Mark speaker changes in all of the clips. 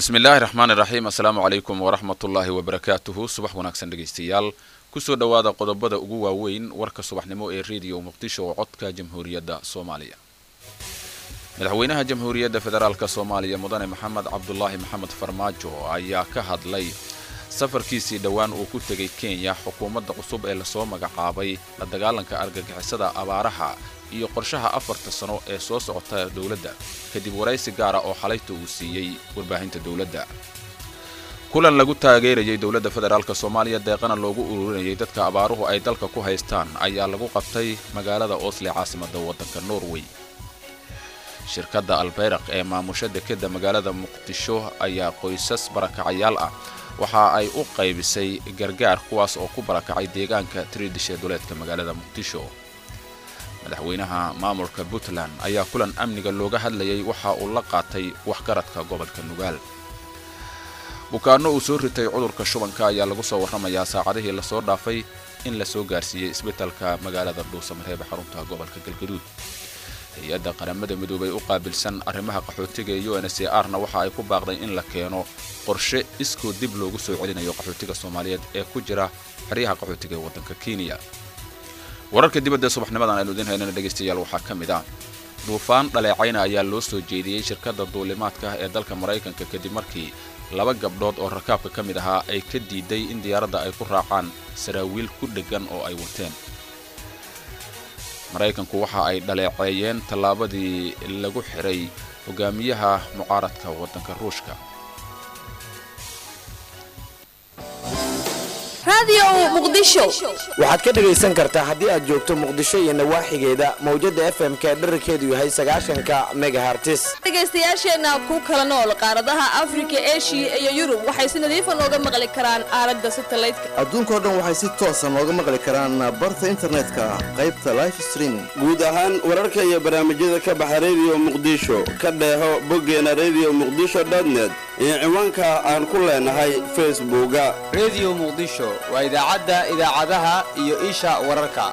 Speaker 1: bismi illaahi raxmaan iraxiim assalaamu calaykum waraxmatullaahi wabarakaatuhu subax wanaagsan dhegaystayaal kusoo dhowaada qodobada ugu waaweyn warka subaxnimo ee rediyo muqdisho oo codka jamhuuriyadda soomaaliya madaxweynaha jamhuuriyadda federaalk soomaaliya mudane maxamed cabdulaahi maxamed farmaajo ayaa ka hadlay safarkiisii dhowaan uu ku tegay kenya xukuumadda cusub ee lasoo magacaabay la dagaalanka argagixisada abaaraha iyo qorshaha afarta sano ee soo socota dowladda kadib waraysi gaara oo xalayta uu siiyey warbaahinta dowladda kulan lagu taageerayay dowladda federaalk soomaaliya deeqana loogu ururinayay dadka abaaruhu ay dalka ku haystaan ayaa lagu qabtay magaalada osle caasimadda waddanka norway shirkadda albeyraq ee maamusha dekeda magaalada muqdisho ayaa qoysas barakacayaal ah waxa ay u qaybisay gargaar kuwaas oo ku barakacay deegaanka tiriidishe duleedka magaalada muqdisho madaxweynaha maamulka puntland ayaa kulan amniga looga hadlayay waxa uu la qaatay waxgaradka gobolka nugaal bukaanno uu soo ritay cudurka shubanka ayaa lagu soo warramayaa saacadihii lasoo dhaafay in la soo gaarsiiyey isbitalka magaalada dhuusamareebe xarunta gobolka galgaduud hay-adda qaramada midoobay u qaabilsan arrimaha qaxootiga ee u n c r na waxa ay ku baaqday in la keeno qorshe iskoo dib loogu soo celinayo qaxootiga soomaaliyeed ee ku jira xeryaha qaxootiga ee waddanka kenya wararka dibadda subaxnimadan aynu idiin haynana dhegaystayaal waxaa ka mid ah duufaan dhaleecayna ayaa loo soo jeediyey shirkadda duulimaadka ee dalka maraykanka kadib markii laba gabdhood oo rakaabka ka mid ahaa ay ka diiday in diyaaradda ay ku raacaan saraawiil ku dheggan oo ay wateen maraykanku waxa ay dhaleeceeyeen tallaabadii lagu xiray hogaamiyaha mucaaradka waddanka ruushka
Speaker 2: waxaad ka dhegaysan kartaa haddii aad joogto muqdisho iyo nawaaxigeeda mawjada fm-ka ee dherarkeedu yahay sagaashanka megahartis
Speaker 3: dhegaystayaasheenna ku kala nool qaaradaha afrika eshiya iyo yurub waxay si nadiifa nooga maqli karaan aalada satalaydka
Speaker 4: adduunkao dhan waxay si toosa nooga maqli karaan barta internetka qaybta life streaming
Speaker 5: guud ahaan wararka iyo barnaamijyada ka baxa rediyo muqdisho ka dheeho boggeena rediyo muqdisho dotnet iyo ciwaanka aan ku leenahay facebooka
Speaker 6: rediyo muqdisho waa idaacadda idaacadaha iyo isha wararka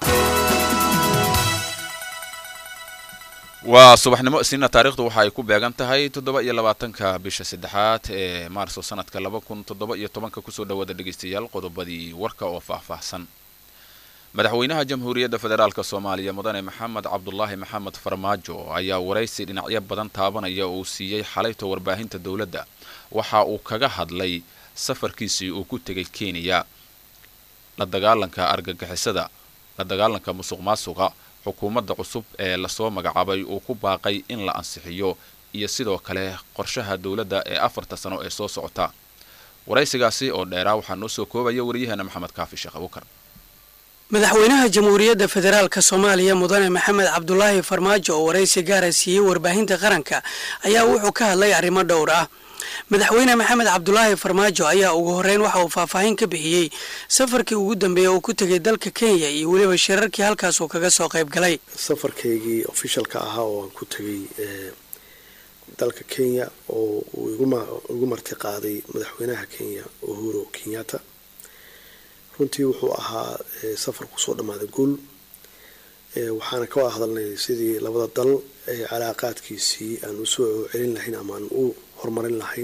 Speaker 1: waa subaxnimo isniina taarikhdu waxa ay ku beegan tahay toddoba iyo labaatanka bisha saddexaad ee maarso sanadka laba kun toddoba iyo tobanka kusoo dhawaada dhegaystayaal qodobadii warka oo faahfaahsan madaxweynaha jamhuuriyadda federaalk soomaaliya mudane maxamed cabdulaahi maxamed farmaajo ayaa waraysi dhinacyo badan taabanaya uu siiyey xalayta warbaahinta dowladda waxa uu kaga hadlay safarkiisii uu ku tegay kenya la dagaalanka argagixisada la dagaalanka musuq maasuqa xukuumadda cusub ee lasoo magacaabay uu ku baaqay in la ansixiyo iyo sidoo kale qorshaha dowladda ee afarta sano ee soo socota waraysigaasi oo dheeraa waxaa noo soo koobaya waryaheena maxamed kaafi sheekh abuukar
Speaker 7: madaxweynaha jamhuuriyadda federaalk soomaaliya mudane maxamed cabdulaahi farmaajo oo waraysi gaara siiyey warbaahinta qaranka ayaa wuxuu ka hadlay arrimo dhowr ah madaxweyne maxamed cabdulaahi farmaajo ayaa ugu horeyn waxa uu faahfaahin ka bixiyey safarkii ugu dambeeya uu ku tegay dalka kenya iyo weliba shirarkii halkaas uu kaga soo qayb galay
Speaker 8: safarkaygii ofishalka ahaa oo aan ku tegay dalka kenya oo uu igu marti qaaday madaxweynaha kenya uhuru kenyatta runtii wuxuu ahaa safar kusoo dhammaaday guul waxaana ka wada hadalnay sidii labada dal calaaqaadkiisii aan usoo celin lahayn ama aan u horumarin lahayn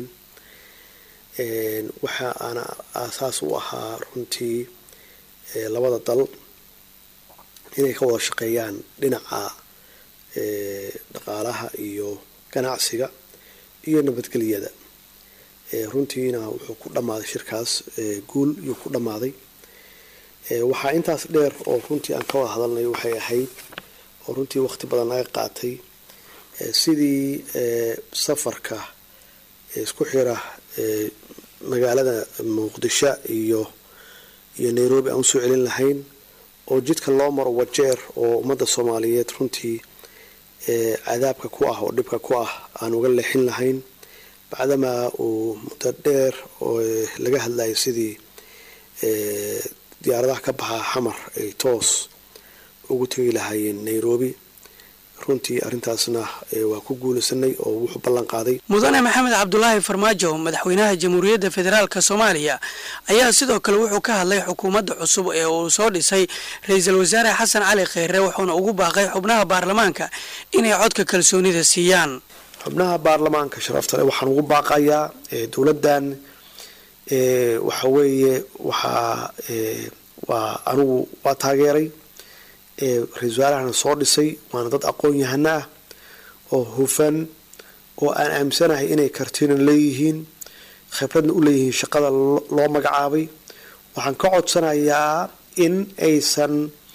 Speaker 8: waxa aana aasaas u ahaa runtii labada dal inay ka wada shaqeeyaan dhinaca dhaqaalaha iyo ganacsiga iyo nabadgelyada runtiina wuxuu ku dhammaaday shirkaas guul iyuu ku dhammaaday waxaa intaas dheer oo runtii aan ka wada hadalnay waxay ahayd oo runtii waqti badan naga qaatay sidii safarka isku xira magaalada muqdisho iyo iyo nairobi aan usoo celin lahayn oo jidka loo maro wajeer oo ummadda soomaaliyeed runtii cadaabka ku ah oo dhibka ku ah aan uga leexin lahayn bacdamaa uu muddo dheer oo laga hadlayay sidii diyaaradaha ka baxa xamar ay toos ugu tegi lahaayeen nairobi runtii arrintaasna waa ku guulaysanay oo wuxuu ballan qaaday
Speaker 7: mudane maxamed cabdulaahi farmaajo madaxweynaha jamhuuriyadda federaalk soomaaliya ayaa sidoo kale wuxuu ka hadlay xukuumadda cusub ee uu soo dhisay ra-iisul wasaare xasan cali kheyre wuxuuna ugu baaqay xubnaha baarlamaanka inay codka kalsoonida siiyaan
Speaker 8: xubnaha baarlamaanka sharafta leh waxaan ugu baaqayaa dowladdan waxa weeye waxaa waa anigu waa taageeray ra-isul wasaarahana soo dhisay waana dad aqoon yahano ah oo hufan oo aan aaminsanahay inay kartina leeyihiin khibradna u leeyihiin shaqada loo magacaabay waxaan ka codsanayaa in aysan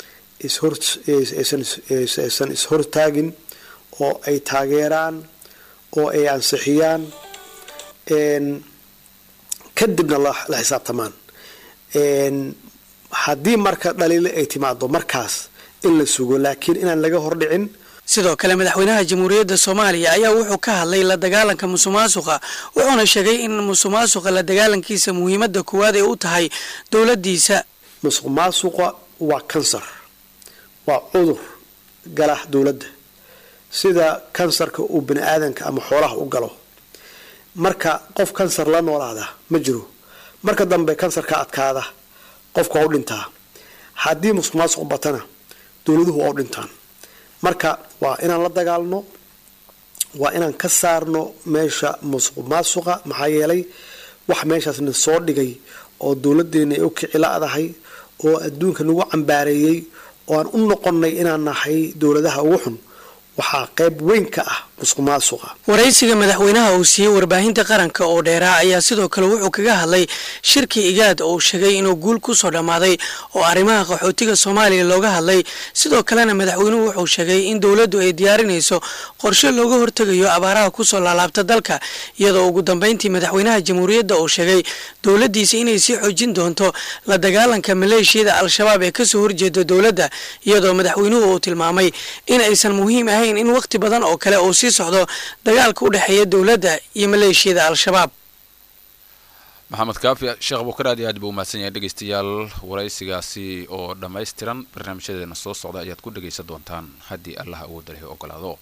Speaker 8: aysan ishortaagin oo ay taageeraan oo ay ansixiyaan kadibna la xisaabtamaan haddii marka dhaliile ay timaado markaas in la sugo laakiin inaan laga hordhicin
Speaker 7: sidoo kale madaxweynaha jamhuuriyadda soomaaliya ayaa wuxuu ka hadlay la dagaalanka musuqmaasuqa wuxuuna sheegay in musuqmaasuqa la dagaalankiisa muhiimadda koowaad ay u tahay dowladdiisa
Speaker 8: musuq maasuqa waa kansar waa cudur gala dowladda sida kansarka uu bani aadanka ama xoolaha u galo marka qof kansar la noolaada ma jiro marka dambe kansarka adkaada qofka waa u dhintaa haddii musuq maasuq batana dowladuhu waa u dhintaan marka waa inaan la dagaalno waa inaan ka saarno meesha musuq maasuqa maxaa yeelay wax meeshaasna soo dhigay oo dowladdeena ay u kici la-dahay oo adduunka nagu cambaareeyey oo aan u noqonnay inaan nahay dowladaha ugu xun waxaa qayb weyn ka ah musuq maasuqa
Speaker 7: waraysiga madaxweynaha uu siiyey warbaahinta qaranka oo dheeraa ayaa sidoo kale wuxuu kaga hadlay shirkii igaad oo uu sheegay inuu guul ku soo dhammaaday oo arrimaha qaxootiga soomaaliya looga hadlay sidoo kalena madaxweynuhu wuxuu sheegay in dowladdu ay diyaarinayso qorshe looga hortegayo abaaraha kusoo laalaabta dalka iyadoo ugu dambeyntii madaxweynaha jamhuuriyadda uu sheegay dowladdiisa inay sii xoojin doonto la dagaalanka maleeshiyada al-shabaab ee kasoo horjeeda dowladda iyadoo madaxweynuhu uu tilmaamay in aysan muhiim ahayn in wakhti badan oo kale uu sii socdo dagaalka u dhexeeya dowladda iyo maleeshiyada al-shabaab
Speaker 1: maxamed kaafi sheekh bukar aad iyo aad buu umahadsan yahay dhegeystayaal waraysigaasi oo dhammaystiran barnaamijyadeena soo socda ayaad ku dhegaysan doontaan haddii allaha awoodda leh ogolaado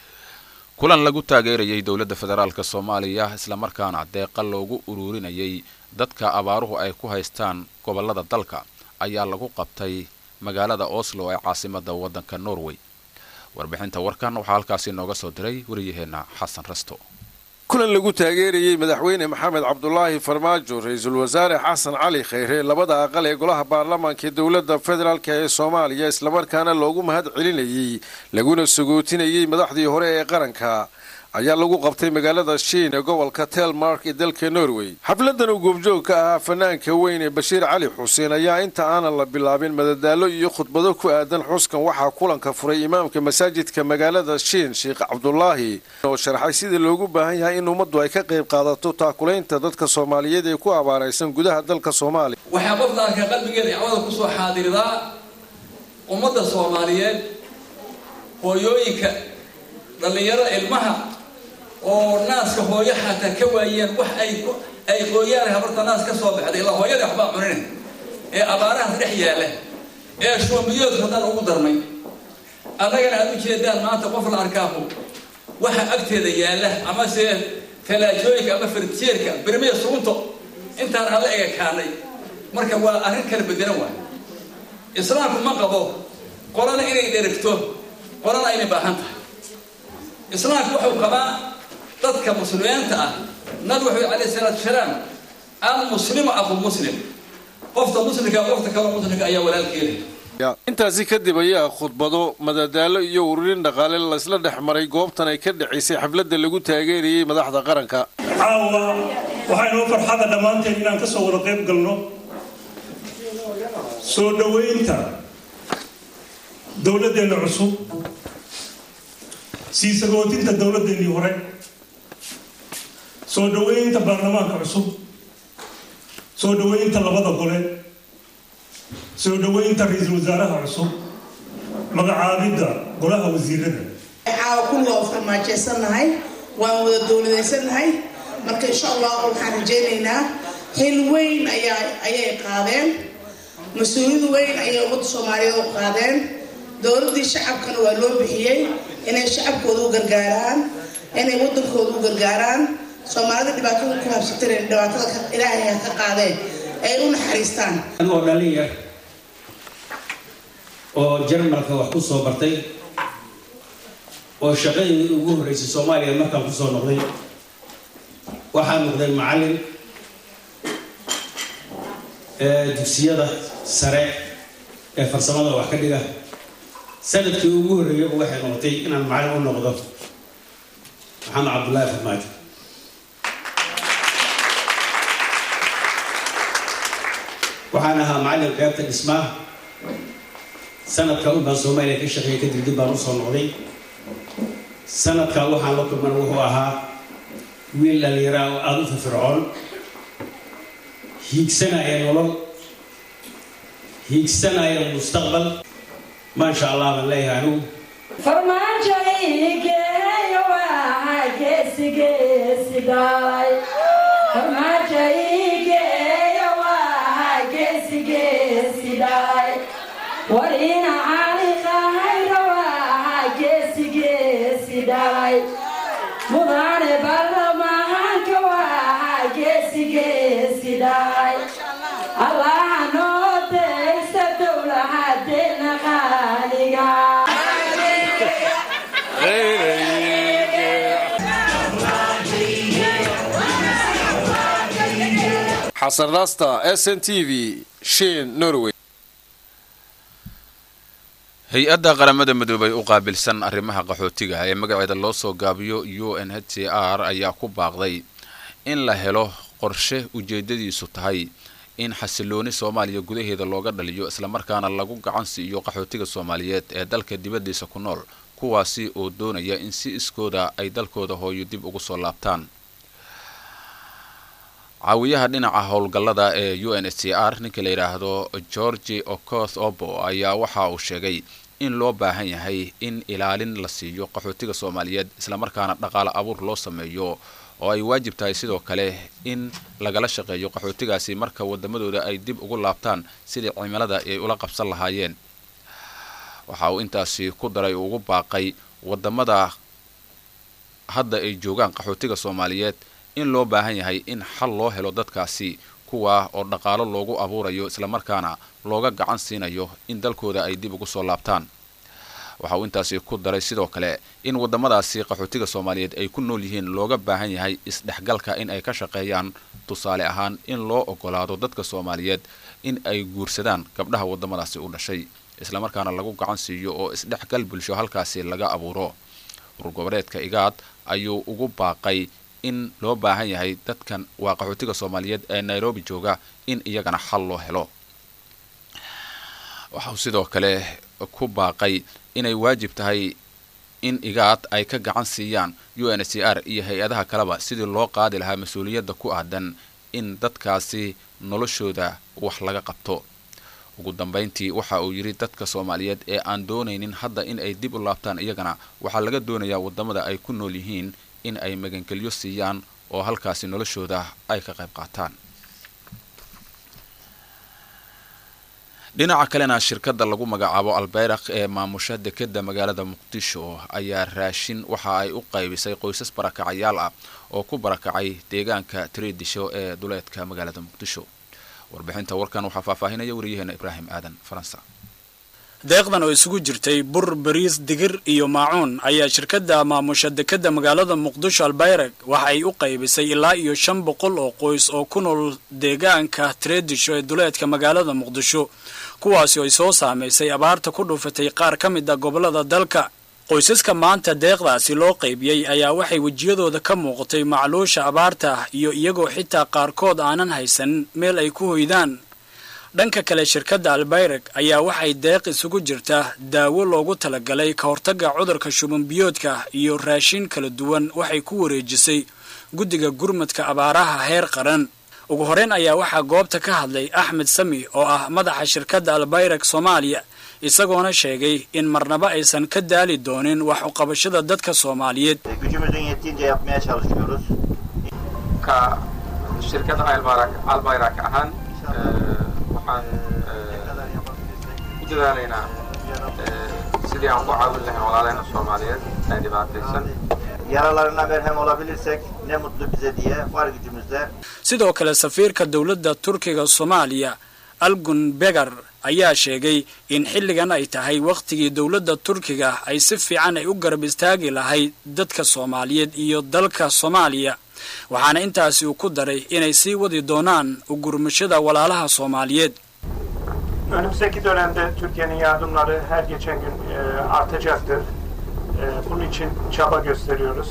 Speaker 1: kulan lagu taageerayay dowladda federaalk soomaaliya islamarkaana deeqa loogu ururinayay dadka abaaruhu ay ku haystaan gobolada dalka ayaa lagu qabtay magaalada oslo ee caasimada waddanka norway warbixinta warkan waxaa halkaasi nooga soo diray wariyaheenna xasan rasto
Speaker 9: kulan lagu taageerayey madaxweyne maxamed cabdulaahi farmaajo ra-iisul wasaare xasan cali khayre labada aqal ee golaha baarlamaanka ee dowladda federaalk ee soomaaliya islamarkaana loogu mahad celinayey laguna sagootinayey madaxdii hore ee qaranka ayaa lagu qabtay magaalada shiin ee gobolka telmark ee dalka norway xafladan uu goobjoog ka ahaa fanaanka weyn ee bashiir cali xuseen ayaa inta aanan la bilaabin madadaalo iyo khudbado ku aadan xuskan waxaa kulanka furay imaamka masaajidka magaalada shiin sheekh cabdulaahi oo sharxay sida loogu baahan yahay in ummaddu ay ka qayb qaadato taakulaynta dadka soomaaliyeed ee ku abaaraysan gudaha dalka soomaaliya
Speaker 10: waxaa qofka arka qalbigeeda dacwada kusoo xaadiridaa ummadda soomaaliyeed hooyooyinka dhallinyarada ilmaha oo naaska hooyo xataa ka waayeen wax ay ay qooyaan habarta naas ka soo baxday ilaa hooyada waxbaa cunine ee abaarahaas dhex yaalla ee shuumiyoodka haddaan ugu darmay annagana aad u jeedaan maanta qof la arkaahu waxa agteeda yaalla amase talaajooyinka ama farjeerka birmiya sugunto intaan aan la egakaanay marka waa arrin kala bedelan waay islaamku ma qabo qolana inay dherigto qolana inay baahan tahay islaamku wuxuu qabaa dadka muslimiinta ah nabi wuxuu alayhi salaatu wasalaam almuslimu aqu muslim qofta muslimka qofta kale muslimka ayaa walaalkeeda
Speaker 9: intaasi kadib ayaa khudbado madadaalo iyo ururin dhaqaale laysla dhex maray goobtan ay ka dhacaysay xafladda lagu taageerayay madaxda qaranka
Speaker 11: caawa waxaa inoo farxada dhammaanteen inaan ka soo wada qayb galno soo dhoweynta dowladdeenna cusub sii sagootinta dowladdeennii hore soo dhoweynta baarlamaanka cusub soo dhoweynta labada gole soo dhoweynta ra-iisul wasaaraha cusub magacaabidda golaha wasiirada
Speaker 12: caawa kulliga oo farmaajaysannahay waan wada dowladaysannahay marka insha allah waxaan rajaynaynaa xil weyn ayaa ayay qaadeen mas-uuliyad weyn ayay ummadda soomaaliyeed u qaadeen dowladdii shacabkana waa loo bixiyey inay shacabkooda u gargaaraan inay waddankooda u gargaaraan soomaalida dhibaatada ku habsatay dhibaatada ilaahay ha ka qaadeen ay u naxariistaan
Speaker 13: anigoo dhalin yar oo jarmalka wax ku soo bartay oo shaqadii ugu horreysay soomaaliya markaan kusoo noqday waxaa noqday macallin dugsiyada sare ee farsamada wax ka dhiga sanadkii ugu horreeyaba waxay noqotay inaan macallin u noqdo maxamed cabdullaahi farmaajo waxaan ahaa macallin qeybta dhismaha sanadka un baan soomaaliya ka shaqeeyay kadib dib baan usoo noqday sanadka waxaan la kulman wuxuu ahaa wiil dhallinyaraa oo aada u firfircoon hiigsanaya nolol hiigsanaya mustaqbal maasha allah baan leeyahay anigu
Speaker 14: farmaajoigeeyo waa geesi geesi dhalay farmaajoigeeyo waa geesi geesi dhalay warina cali qahayra waa geesi geesi dhalay mudane baarlamaanka waa geesi geesi dhalay allaha noo deysta dowlahadeena qaaliga
Speaker 9: xasan rasta s n t v shin norway
Speaker 1: hay-adda qaramada midoobay u qaabilsan arrimaha qaxootiga ee magaceeda loo soo gaabiyo u n h c r ayaa ku baaqday in la helo qorshe ujeedadiisu tahay in xasilooni soomaaliya gudaheeda looga dhaliyo islamarkaana lagu gacan siiyo qaxootiga soomaaliyeed ee dalka dibaddiisa ku nool kuwaasi oo doonaya in si iskooda ay dalkooda hooyo dib ugu soo laabtaan caawiyaha dhinaca howlgallada ee u n h c r ninka la yidhaahdo georgi okoth obo ayaa waxa uu sheegay in loo baahan yahay in ilaalin la siiyo qaxootiga soomaaliyeed islamarkaana dhaqaale abuur loo sameeyo oo ay waajib tahay sidoo kale in lagala shaqeeyo qaxootigaasi marka wadamadooda ay dib ugu laabtaan sidii cimilada ay ula qabsan lahaayeen waxa uu intaasi ku daray ugu baaqay wadamada hadda ay joogaan qaxootiga soomaaliyeed in loo baahan yahay in xal loo helo dadkaasi kuwaa oo dhaqaalo loogu abuurayo islamarkaana looga gacan siinayo in dalkooda ay dib ugu soo laabtaan waxa uu intaasi ku daray sidoo kale in wadamadaasi qaxootiga soomaaliyeed ay ku nool yihiin looga baahan yahay isdhexgalka in ay ka shaqeeyaan tusaale ahaan in loo ogolaado dadka soomaaliyeed in ay guursadaan gabdhaha wadamadaasi u dhashay islamarkaana lagu gacan siiyo oo isdhexgal bulsho halkaasi laga abuuro urgoboleedka igaad ayuu ugu baaqay in loo baahan yahay dadkan waa qaxootiga soomaaliyeed ee nairobi jooga in iyagana xal loo helo waxauu sidoo kale ku baaqay inay waajib tahay in igaad ay ka gacan siiyaan u n h c r iyo hay-adaha kaleba sidii loo qaadi lahaa mas-uuliyadda ku aadan in dadkaasi noloshooda wax laga qabto ugu dambayntii waxa uu yidhi dadka soomaaliyeed ee aan doonaynin hadda in ay dib u laabtaan iyagana waxaa laga doonayaa wadamada ay ku nool yihiin in ay magangelyo siiyaan oo halkaasi noloshooda ay ka qayb qaataan dhinaca kalena shirkadda lagu magacaabo albeyraq ee maamusha dekeda magaalada muqdisho ayaa raashin waxa ay u qaybisay qoysas barakacayaal ah oo ku barakacay deegaanka tiriidisho ee duleedka magaalada muqdisho warbixinta warkan waxaa faahfaahinaya wariyaheena ibraahim aadan faransa
Speaker 15: deeqdan oo isugu jirtay bur bariis digir iyo maacuun ayaa shirkadda maamusha dekeda magaalada muqdisho albayrag waxa ay u qaybisay ilaa iyo shan boqol oo qoys oo ku nool deegaanka tredisho ee duleedka magaalada muqdisho kuwaasi oo ay soo saamaysay abaarta ku dhufatay qaar ka mid a gobollada dalka qoysaska maanta deeqdaasi loo qaybiyey ayaa waxay wejiyadooda ka muuqatay macluusha abaarta ah iyo iyagoo xitaa qaarkood aanan haysan meel ay ku hoydaan dhanka kale shirkadda albayrag ayaa waxay deeq isugu jirta daawo loogu talagalay ka hortagga cudurka shubanbiyoodka iyo raashin kala duwan waxay ku wareejisay guddiga gurmadka abaaraha heer qaran ugu horeyn ayaa waxaa goobta ka hadlay axmed sami oo ah madaxa shirkadda albayrag soomaaliya isagoona sheegay in marnaba aysan ka daali doonin wax uqabashada dadka soomaaliyeed
Speaker 16: Gücümüzün yettiğince yapmaya çalışıyoruz.
Speaker 17: ka shirkadda albayrak albayrak ahaan eh, waxaan eh, ku dadaalaynaa eh, sidii aan ku caawin lahayn walaalahayna soomaaliyeed ee dhibaataysan
Speaker 16: Yaralarına merhem olabilirsek ne mutlu bize diye var gücümüzle
Speaker 15: sidoo kale safiirka dowladda turkiga soomaaliya algun begar ayaa sheegay in xilligan ay tahay wakhtigii dowladda turkiga ay si fiican ay u garab istaagi lahayd dadka soomaaliyeed iyo dalka soomaaliya waxaana intaasi uu ku daray inay sii wadi doonaan ugurmashada walaalaha soomaaliyeed
Speaker 18: Önümüzdeki dönemde Türkiye'nin yardımları her geçen gün e, artacaktır. E, bunun için çaba gösteriyoruz.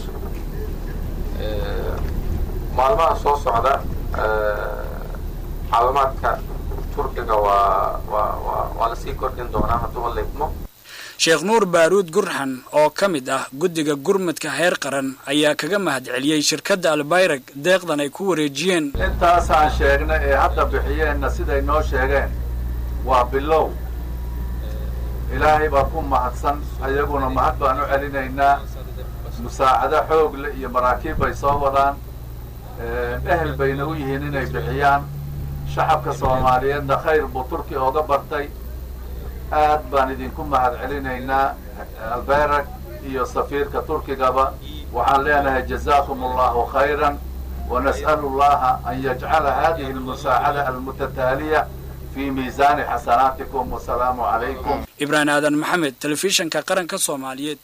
Speaker 17: maalmaha soo socda caawimaadka turkiga waa waa waa waa lasii kordhin doonaa hadduu leegmo
Speaker 15: sheekh nuur baaruud gurxan oo ka mid ah guddiga gurmadka heer qaran ayaa kaga mahadceliyey shirkadda albayrag deeqdan ay ku wareejiyeen
Speaker 19: intaasaan sheegna ee hadda bixiyeenna siday noo sheegeen waa bilow ilaahay baa ku mahadsan ayaguna mahad baan u celinaynaa musaacado xoog leh iyo maraakiib bay soo wadaan ehel bayna u yihiin inay bixiyaan shacabka soomaaliyeedna khayr buu turki ooga bartay aad baan idinku mahad celinaynaa albeyrag iyo safiirka turkigaba waxaan leenahay jazaakum allahu khayran wanas'alu llaha an yajcala hadihi almusaacada almutataaliya fi miisaani xasanaatikum wasalaamu calaykum
Speaker 15: ibraahim aadan maxamed telefishanka qaranka soomaaliyeed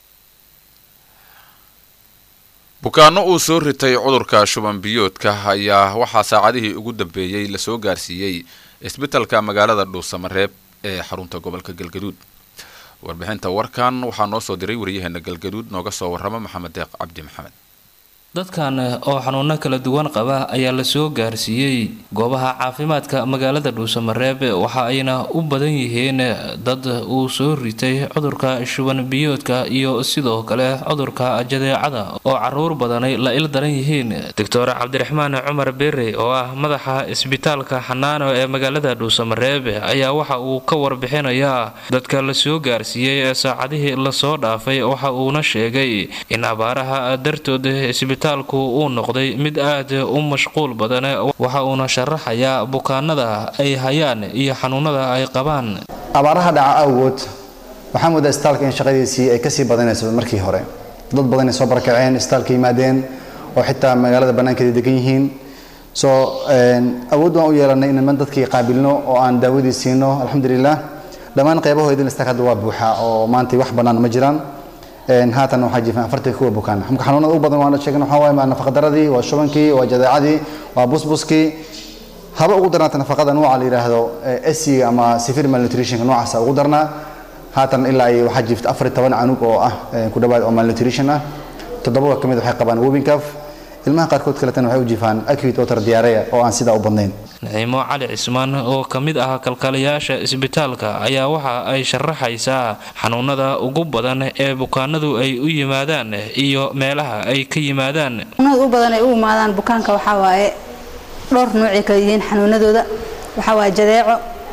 Speaker 1: bukaanno uu soo ritay cudurka shuban biyoodka ayaa waxaa saacadihii ugu dambeeyey lasoo gaarsiiyey isbitalka magaalada dhuusamareeb ee xarunta gobolka galgaduud warbixinta warkan waxaa noo soo diray waryaheena galgaduud nooga soo warrama maxamed deeq cabdi maxamed
Speaker 20: dadkan oo xanuuno kala duwan qaba ayaa lasoo gaarsiiyey goobaha caafimaadka magaalada dhuusamareeb waxa ayna u badan yihiin dad uu soo ritay cudurka shuban biyoodka iyo sidoo kale cudurka jadeecada oo caruur badani la il daran yihiin doctor cabdiraxmaan cumar bere oo ah madaxa isbitaalka xanaano ee magaalada dhuusamareeb ayaa waxa uu ka warbixinayaa dadka lasoo gaarsiiyey ee saacadihii lasoo dhaafay waxa uuna sheegay in abaaraha dartood isbitaal uu noqday mid aad u mashquul badan waxa uuna sharaxayaa bukaanada ay hayaan iyo xanuunada ay qabaan
Speaker 21: abaaraha dhaca awgood waxaa moodaa istaalka in shaqadiisii ay kasii badanayso markii hore dad badan ay soo barakaceen istaalka yimaadeen oo xitaa magaalada bannaankeeda degan yihiin soo awood waan u yeelanay inaan dadkii qaabilno oo aan daawadii siino alxamdulilah dhammaan qaybahoodin istaalka hadda waa buuxa oo maanta wax bannaan ma jiraan haatan waxaa jiifan afartii kuwa bukaan marka xanuunada u badan waana sheegin waxaa waaye waa nafaqadaradii waa shubankii waa jadeecadii waa busbuskii haba ugu darnaata nafaqada nooca la yidhaahdo esiga ama severe malnutritionka noocaasa ugu darnaa haatan ilaa ay waxaa jiifta afar toban canug oo ah ku dhawaad oo malnutrition ah toddoba ka mid waxay qabaan wobinkaaf ilmaha qaarkood kaletana waxay u jiifaan acute water diarrhea oo aan sidaa u badnayn
Speaker 20: naciimo cali cismaan oo ka mid ah kalkaaliyaasha isbitaalka ayaa waxa ay sharaxaysaa xanuunada ugu badan ee bukaanadu ay u yimaadaan iyo meelaha ay ka yimaadaan
Speaker 22: xanuunada u badan ay u imaadaan bukaanka waxaa waaye dhowr noocay kala yihiin xanuunadooda waxaa waaye jadeeco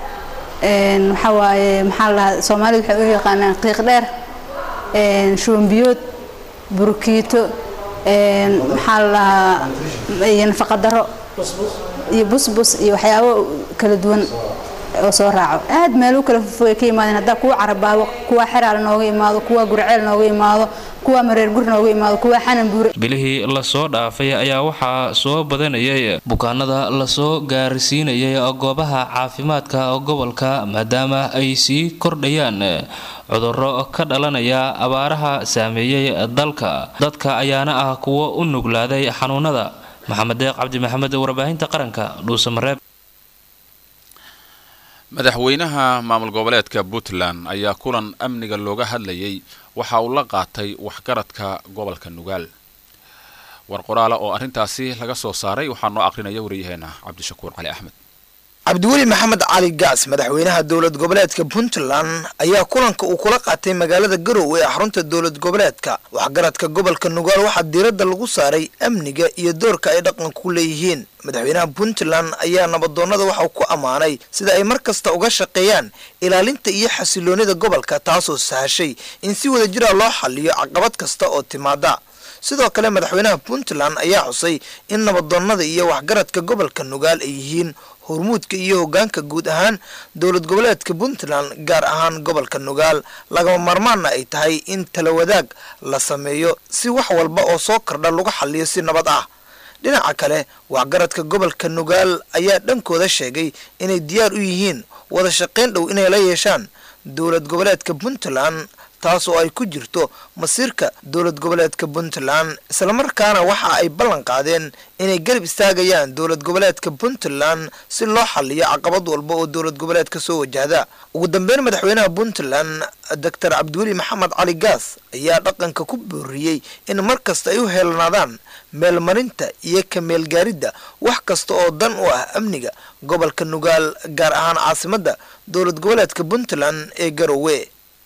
Speaker 22: waxaa waaye maxaa la dhahaa soomaalidu waxay u yaqaanaan qiiq dheer shubanbiyood burkiito maxaa la dhahaa iyo nafaqadaro iyo busbus iyo waxyaabo kala duwan oo soo raaco aad meel u kala fogay ka yimaadeen haddaa kuwa carabaabo kuwa xeraal nooga imaado kuwa gurceel nooga imaado kuwa mareer gur nooga imaado kuwa xanan buure
Speaker 20: bilihii lasoo dhaafay ayaa waxaa soo badanayay bukaanada lasoo gaarsiinayay goobaha caafimaadka gobolka maadaama ay sii kordhayaan cudurro ka dhalanaya abaaraha saameeyey dalka dadka ayaana ah kuwo u nuglaaday xanuunada maxamed deeq cabdi maxamed warbaahinta qaranka dhuusamareeb
Speaker 1: madaxweynaha maamul goboleedka puntland ayaa kulan amniga looga hadlayay waxa uu la qaatay waxgaradka gobolka nugaal war qoraala oo arrintaasi laga soo saaray waxaa noo aqrinaya waryaheena cabdishakuur cali axmed
Speaker 23: cabdiweli maxamed cali gaas madaxweynaha dowlad goboleedka puntland ayaa kulanka uu kula qaatay magaalada garowe ee xarunta dowlad goboleedka waxgaradka gobolka nugaal waxaa diiradda lagu saaray amniga iyo doorka ay dhaqanka ku leeyihiin madaxweynaha puntland ayaa nabadoonnada waxauu ku ammaanay sida ay mar kasta uga shaqeeyaan ilaalinta iyo xasiloonida gobolka taasoo sahashay in si wada jira loo xaliyo caqabad kasta oo timaada sidoo kale madaxweynaha puntland ayaa xusay in nabadoonnada iyo waxgaradka gobolka nugaal ay yihiin hormuudka iyo hogaanka guud ahaan dowlad goboleedka puntland gaar ahaan gobolka nugaal lagama maarmaanna ay tahay in tala wadaag la sameeyo si wax walba oo soo kordha lagu xaliyo si nabad ah dhinaca kale waxgaradka gobolka nugaal ayaa dhankooda sheegay inay diyaar u yihiin wada shaqayn dhow inay la yeeshaan dowlad goboleedka puntland taas oo ay ku jirto masiirka dowlad goboleedka puntland islamarkaana waxa ay ballan qaadeen inay garab istaagayaan dowlad goboleedka puntland si loo xaliyo caqabad walba oo dowlad goboleedka soo wajahda ugu dambeyn madaxweynaha puntland doctor cabdiweli maxamed cali gaas ayaa dhaqanka ku booriyey in mar kasta ay u heelanaadaan meelmarinta iyo ka meelgaaridda wax kasta oo dan u ah amniga gobolka nugaal gaar ahaan caasimadda dowlad goboleedka puntland ee garowe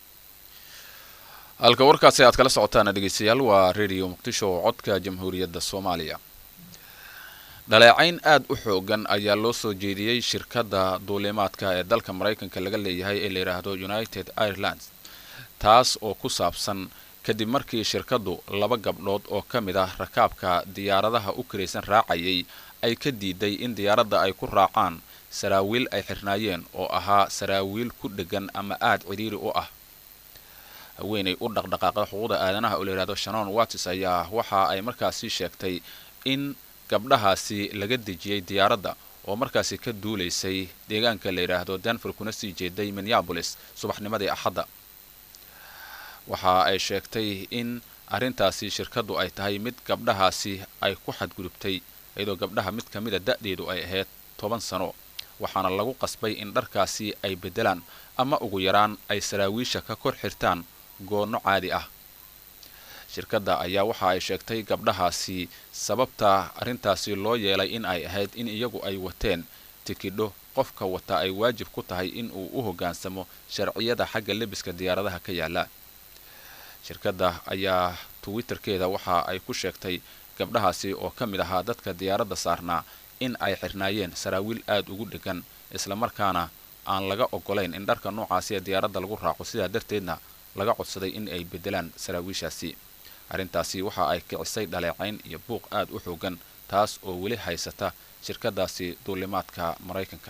Speaker 1: halka warkaasi aad kala socotaan dhegeystayaal waa radio muqdisho oo codka jamhuuriyadda soomaaliya dhaleecayn aad u xoogan ayaa loo soo jeediyey shirkadda duulimaadka ee dalka maraykanka laga leeyahay ee la yidhaahdo united irelands taas oo ku saabsan kadib markii shirkaddu laba gabdhood oo ka mid ah rakaabka diyaaradaha u karaysan raacayay ay ka diiday in diyaaradda ay ku raacaan saraawiil ay xirnaayeen oo ahaa saraawiil ku dheggan ama aad cidhiiri u ah haweenay u dhaqdhaqaaqda xuquuqda aadanaha oo la yidhahdo shanon wattis ayaa waxa ay markaasi sheegtay in gabdhahaasi laga dejiyey diyaaradda oo markaasi ka duulaysay deegaanka la yidhaahdo denver kuna sii jeeday minneabolis subaxnimadii axadda waxa ay sheegtay in arrintaasi shirkaddu ay tahay mid gabdhahaasi ay ku xadgudubtay iyadoo gabdhaha mid ka mida da'deedu ay ahayd toban sano waxaana lagu qasbay in dharkaasi ay beddelaan ama ugu yaraan ay saraawiisha ka kor xirtaan goonno caadi ah shirkadda ayaa waxa ay sheegtay gabdhahaasi sababta arrintaasi loo yeelay in ay ahayd in iyagu ay wateen tikidho qofka wata ay waajib ku tahay in uu u hoggaansamo sharciyada xagga lebiska diyaaradaha ka yaala shirkadda ayaa twitterkeeda waxa ay ku sheegtay gabdhahaasi oo ka mid ahaa dadka diyaaradda saarnaa in ay xirnaayeen saraawiil aad ugu dhegan islamarkaana aan laga ogolayn in dharka noocaasi ee diyaaradda lagu raaco sidaa darteedna laga codsaday in ay beddelaan saraawiishaasi arrintaasi waxa ay kicisay dhaleecayn iyo buuq aad u xoogan taas oo weli haysata shirkadaasi duulimaadka maraykanka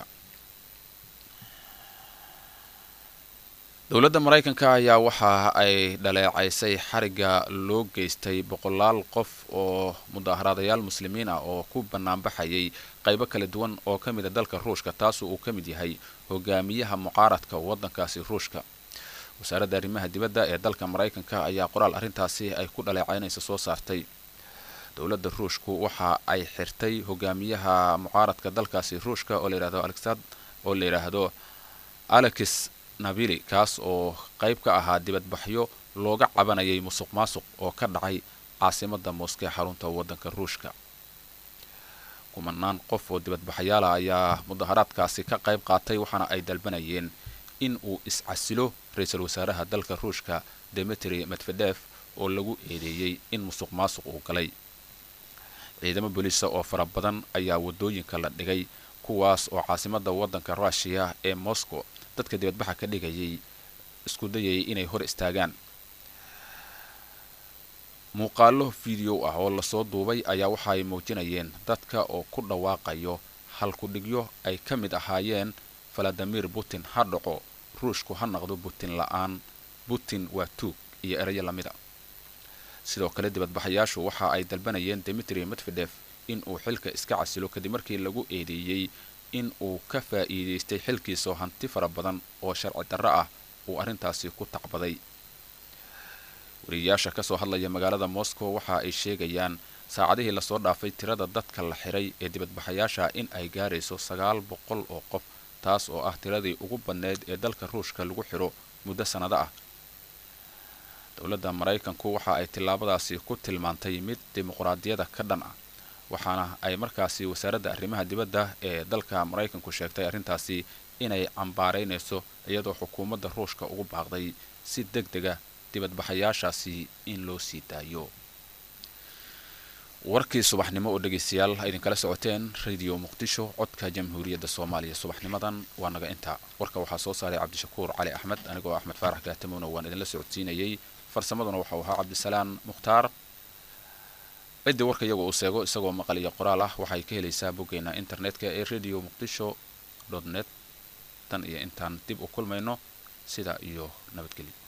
Speaker 1: dowladda maraykanka ayaa waxa ay dhaleecaysay xarigga loo geystay boqolaal qof oo mudaaharaadayaal muslimiin ah oo ku banaanbaxayay qaybo kala duwan oo ka mida dalka ruushka taasoo uu ka mid yahay hogaamiyaha mucaaradka waddankaasi ruushka wasaaradda arrimaha dibadda ee dalka maraykanka ayaa qoraal arrintaasi ay ku dhaleecaynaysa soo saartay dowladda ruushku waxa ay xirtay hogaamiyaha mucaaradka dalkaasi ruushka oo layidhahdo alexad oo la yidhaahdo alex nabili kaas oo qayb ka ahaa dibadbaxyo looga cabanayay musuq maasuq oo ka dhacay caasimadda mooske xarunta waddanka ruushka kumanaan qof oo dibadbaxyaala ayaa mudaharaadkaasi ka qayb qaatay waxaana ay dalbanayeen in uu iscasilo ra-iisul wasaaraha dalka ruushka demetri medvedef oo lagu eedeeyey in musuq maasuq uu galay ciidamo booliisa oo fara badan ayaa waddooyinka la dhigay kuwaas oo caasimadda waddanka ruushiya ee moscow dadka dibadbaxa ka dhigayay isku dayayay inay hor istaagaan muuqaalo video ah oo lasoo duubay ayaa waxa ay muujinayeen dadka oo ku dhawaaqayo halkudhigyo ay ka mid ahaayeen valadimir putin ha dhaco ruushku ha naqdo putin la-aan putin waa tuug iyo erayo lamida sidoo kale dibadbaxayaashu waxa ay dalbanayeen demetri medvedef in uu xilka iska casilo kadib markii lagu eedeeyey in uu ka faa'iidaystay xilkiisao hanti fara badan oo sharci darro ah uu arrintaasi ku tacbaday wariyayaasha kasoo hadlaya magaalada moscow waxa ay sheegayaan saacadihii lasoo dhaafay tirada dadka la xiray ee dibadbaxayaasha in ay gaarayso sagaal boqol oo qof taas oo ah tiradii ugu badneyd ee dalka ruushka lagu xiro muddo sannado ah dowladda maraykanku waxa ay tillaabadaasi ku tilmaantay mid dimuqraadiyada ka dhan ah waxaana ay markaasi wasaaradda arrimaha dibadda ee dalka maraykanku sheegtay arrintaasi inay cambaaraynayso iyadoo xukuumadda ruushka ugu baaqday si deg dega dibadbaxayaashaasi in loo sii daayo warkii subaxnimo oo dhegaystayaal idinkala socoteen radio muqdisho codka jamhuuriyadda soomaaliya subaxnimadan waa naga intaa warka waxaa soo saaray cabdishakuur cali axmed anigoo axmed faarax gaatamowna waan idinla socodsiinayay farsamaduna waxau ahaa cabdisalaan mukhtaar ciddii warka iyagu uu seego isagoo maqal iyo qoraal ah waxay ka helaysaa boggeena internetka ee radio muqdisho dot net tan iyo intaan dib u kulmayno sidaa iyo nabadgelyo